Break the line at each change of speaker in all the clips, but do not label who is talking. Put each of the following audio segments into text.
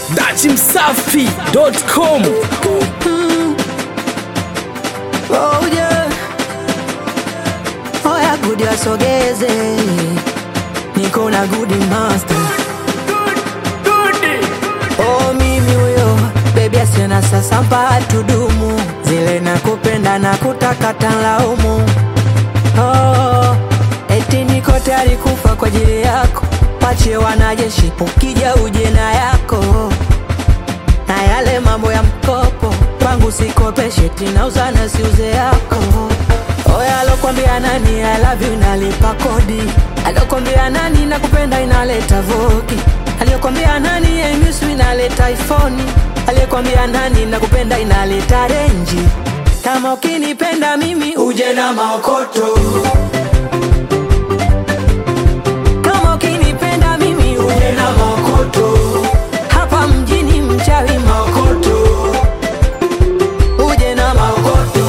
dachimsafi.com
Oh yeah. Oya gudi wasogeze, niko na gudi master. Oh mimi huyo bebi asiona sasa mpaka tudumu, zile nakupenda na kutaka tanlaumu. Oh, eti niko tayari kufa kwa ajili yako, pache wanajeshi ukija uje na yako na yale mambo ya mkopo kwangu sikopeshe, tinauza na siuze yako. Oya, alokwambia nani I love you inalipa kodi? Alokwambia nani nakupenda inaleta voki? Aliyokwambia nani I miss you inaleta iPhone? Aliyekwambia nani nakupenda inaleta renji? Kama ukinipenda mimi uje na maokoto. Kama ukinipenda mimi uje na maokoto. Hapa mjini mchawi maokoto. Uje na maokoto.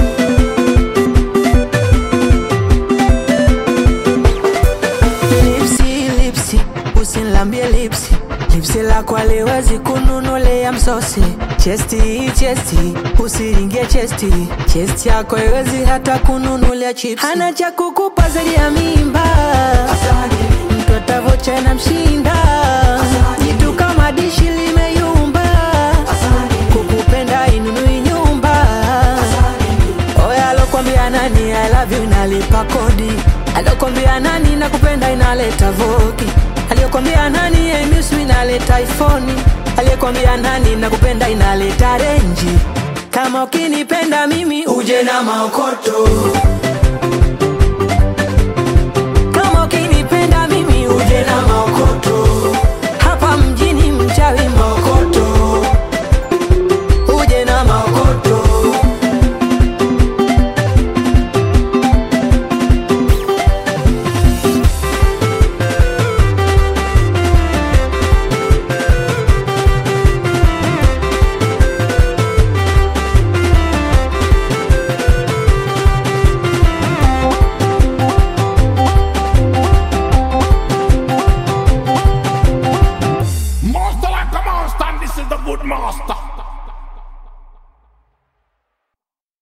Lipsi, lipsi, usinilambie lipsi lipsi lako aliwezi kununulea msosi chesti chesti usiringie chesti chesti yako iwezi hata kununulia chips hana cha kukupa zaidi ya mimba mtoto avocha na mshinda jitu kama dishi limeyumba kukupenda inunui nyumba Oya alokwambia nani I love you inalipa kodi Alokwambia nani nakupenda inaleta voki Aliyokwambia nani I miss you inaleta iPhone Aliyekwambia nani nakupenda inaleta renji Kama ukinipenda mimi uje na maokoto